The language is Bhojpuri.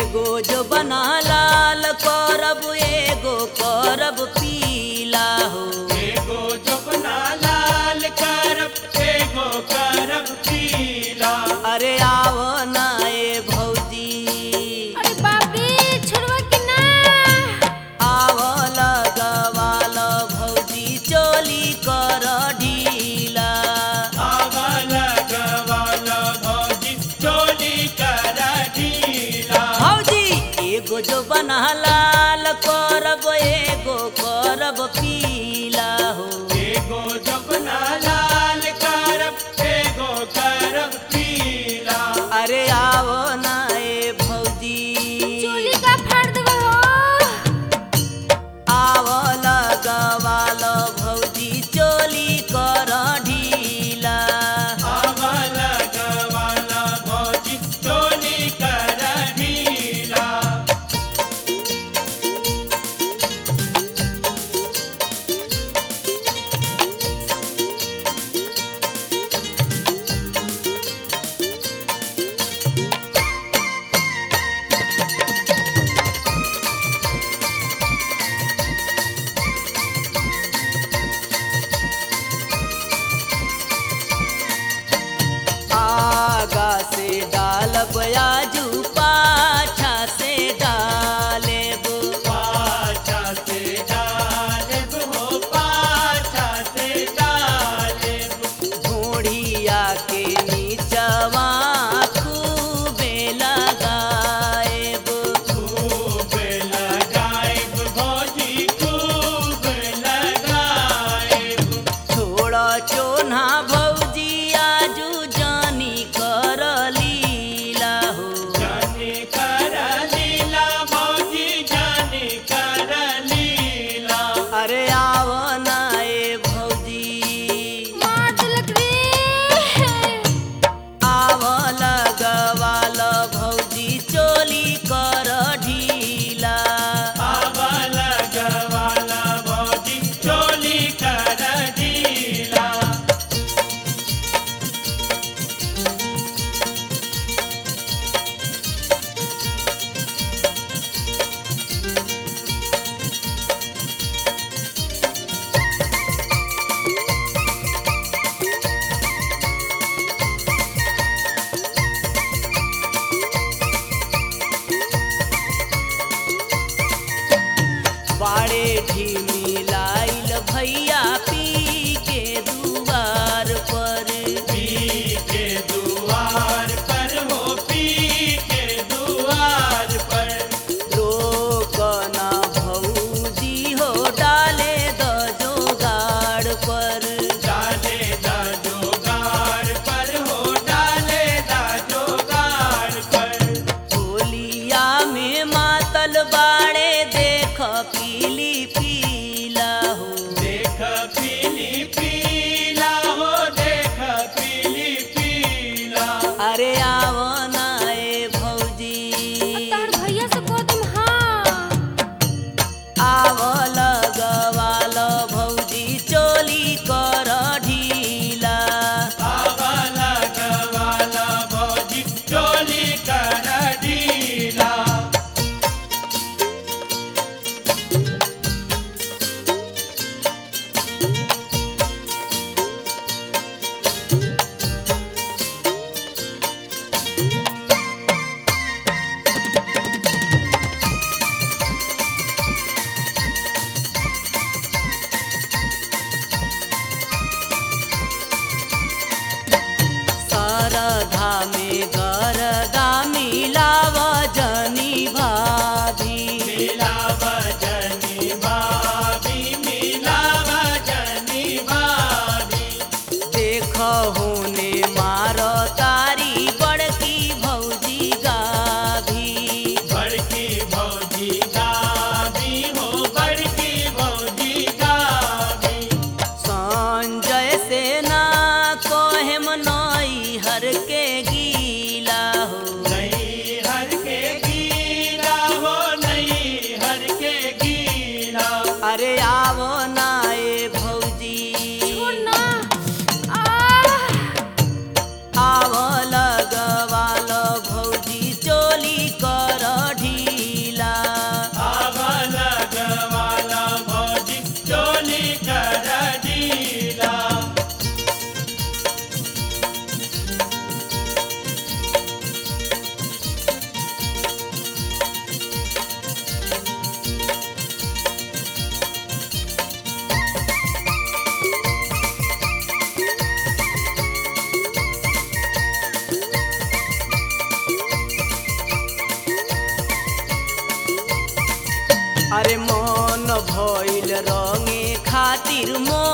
एगो जो बना लाल करब एगो करब पीला हो एगो जपना लाल करब एगो करब पीला अरे आओ ना ए भौजी अरे बाप रे छोड़वा कि ना आओ लगवाल भौजी चोली कर ढीला आवल गवाल भौजी चोली कर ढीला भौजी एगो जो बना लाल करब एगो करब पीला हो एगो जपना लाल करब एगो करब पीला अरे आओ ना ए भौजी चोली का फाड़ देबो हो आओ लगवाल भौजी चोली कर ढीला आवल गवाल भौजी चोली कर ढीला आगा से डालब आजू पाछा से डालेब पाछा से डालेब हो पाछा से डालेब घोड़िया के नीचवा खूबे लगाएब खूब लगाएब भौजी खूब लगाएब छोड़ चोना भौजी आजू जानी कर लीला हो जाने कर लीला भौजी जाने कर लीला अरे आओ ना ए भौजी मार देलक रे आओ लगवाल भौजी चोली कर ढीला आवल गवाल भौजी चोली कर ढीला बाड़े ढीमी लाइल भैया पी के दुआर पर पी के दुआर पर हो पी के दुआर पर रोकना भौजी हो डाले द जोगाड़ पर डाले दा जोगार पर हो डाले दा जोगार पर होलिया में मातल बाड़े देख पीली पीला हो देख पीली पीला हो देख पीली पीला अरे आओ ना ए भौजी तोहर भैया से कह तुम हाँ आओ लगवाल भौजी चोली कर ढीला आवल गवाल भौजी चोली कर ढीला सरधा में गरदा मिलाव जनी भाभी मिलाव जनी भाभी मिलाव जनी भाभी देख होने मार तारी बड़की भौजी गाभी बड़की भौजी गाभी हो बड़की भौजी गाभी संजय से ना कोहेम नई हर के गीला हो नई हर के गीला हो नई हर के गीला अरे आवो ना ए भौजी छोड़ ना आ आवो लगवाल भौजी चोली कर ढी खातिर मोर